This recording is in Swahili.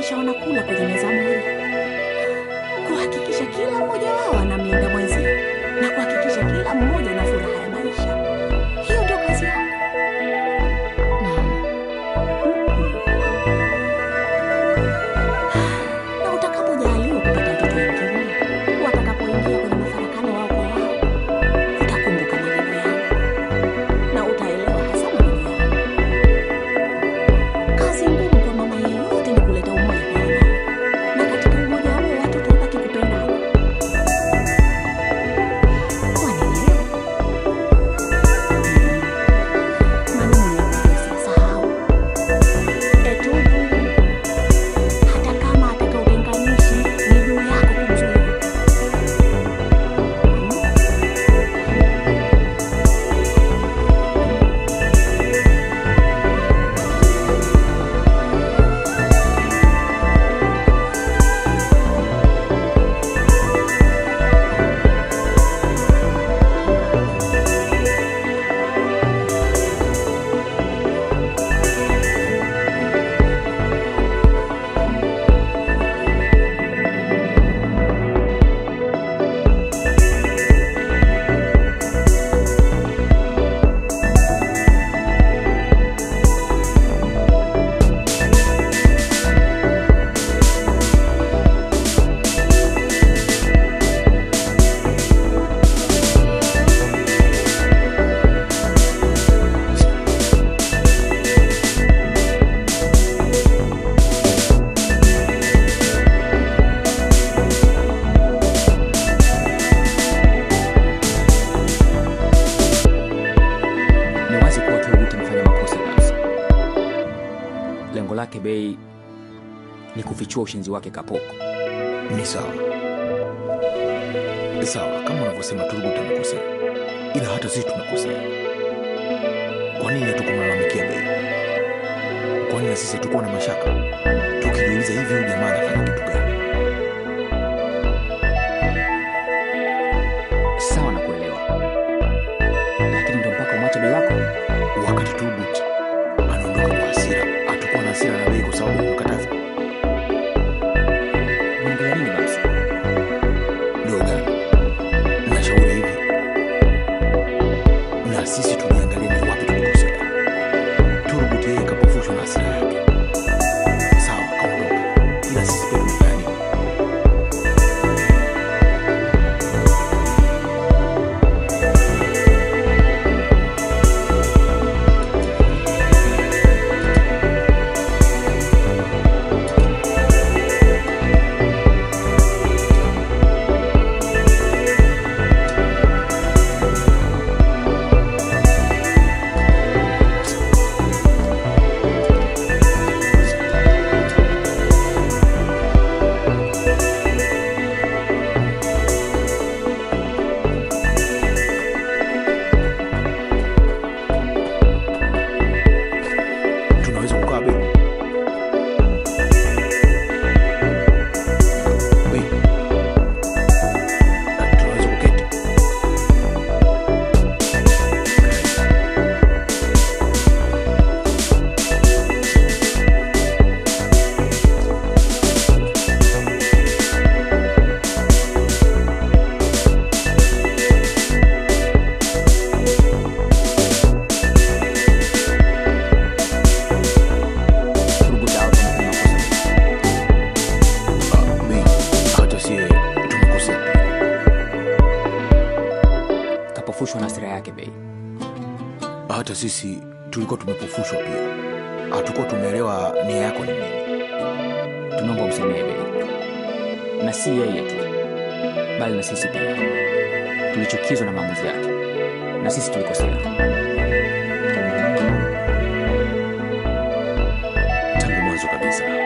kuhakikisha wanakula kwenye meza moja, kuhakikisha kila mmoja wao anamlinda mwenzie na kuhakikisha kila mmoja na furaha ya maisha. Hiyo ndio kazi yako. Na utakapojaaliwa kupata watoto wengine, watakapoingia kwenye mafarakano wao kwa wao, utakumbuka maneno yangu na utaelewa hasa maneno yangu. Kazi ngumu kwa mama yeyote ni kuleta umoja kwa wanawe, na katika umoja huo watoto wabaki kupendana. Wanielewa? Maneno ya usisahau. Etubu, hata kama ataka utenganishi, ni juu yako kumzuia. Ni wazi kuwa Turgut amefanya makosa kabisa. Lengo lake Bei ni kufichua ushenzi wake Kapoko. Ni sawa sawa, kama unavyosema Turgut amekosea, ila hata sisi tumekosea. Kwa nini hatukumlalamikia Bei? Kwa nini na sisi hatukuwa na mashaka tukijiuliza, hivi huyu jamaa anafanya kitu gani? Sawa na kuelewa, lakini ndo mpaka umwache Bei wako. Wakati Turgut anaondoka kwa hasira, hatukuwa na hasira na Bei kwa sababu ya kumkataza Unaongelea nini basi? Logan, nashauri hivi, na sisi tuliangalia ni wapi tulikosea. Turgut yeye kapofushwa na hasira yake, sawa, kaondoka, ila sisi pia tumefanya nini? tunaweza kukaa Bei? Bei, tunaweza kuketi? Turgut hao wamefanya makosa. Ah, Bei, hata sie tumekosea pia. Kapofushwa na hasira yake Bei. hata sisi tulikuwa tumepofushwa pia, hatukuwa tumeelewa nia yako ni nini. Tunaomba umsamehe Bei, na si yeye tu, bali na sisi pia. Tulichukizwa na maamuzi yake, na sisi tulikosea. Tangu mwanzo kabisa